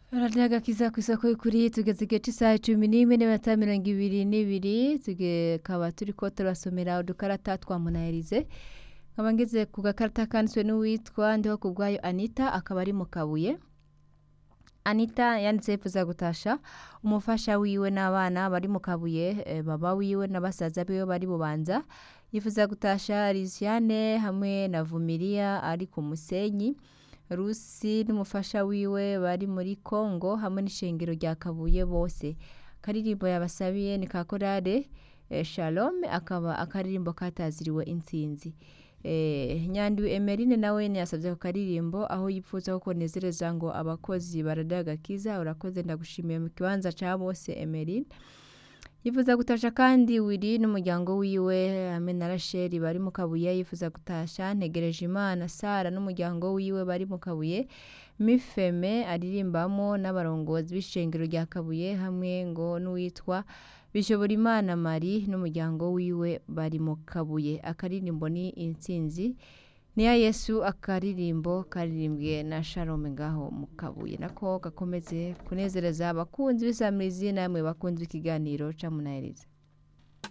radiyo agakiza ku isoko y'ukuri tugeze igihe cy'isaha cumi n'imwe n'iminota mirongo ibiri n'ibiri tukaba turi ko turasomera udukarata twa munayirize nkaba ngeze ku gakarita kanditswe n'uwitwa ndiho ku bwayo anita akaba ari mu kabuye anita yanditse yifuza gutasha umufasha wiwe n'abana bari mu kabuye eh, baba wiwe na basaza biwe bari bubanza yifuza gutasha Lisiane hamwe na Vumiriya ari ku musenyi Rusi n'umufasha wiwe bari muri Kongo hamwe n'ishengero rya Kabuye bose akaririmbo yabasabiye ni ka korale eh, Shalom akaba akaririmbo kataziriwe intsinzi eh, Nyandiwe Emeline nawe yasabye ako karirimbo aho yipfuza ko nezereza ngo abakozi baradagakiza urakoze ndagushimiye mu kibanza ca bose Emeline yifuza gutasha kandi wiri n'umuryango wiwe hamwe na rasheli bari mu kabuye yifuza gutasha ntegereje imana sara n'umuryango wiwe bari mu kabuye mifeme aririmbamo n'abarongozi b'ishengero rya kabuye hamwe ngo n'uwitwa bishobora imana mari n'umuryango wiwe bari mu kabuye akaririmbo ni intsinzi niya yesu akaririmbo karirimbwe na shalom ngaho mu kabuye nako gakomeze kunezereza abakunzi b'isamirizi namwe bakunzi b'ikiganiro ca munaheriza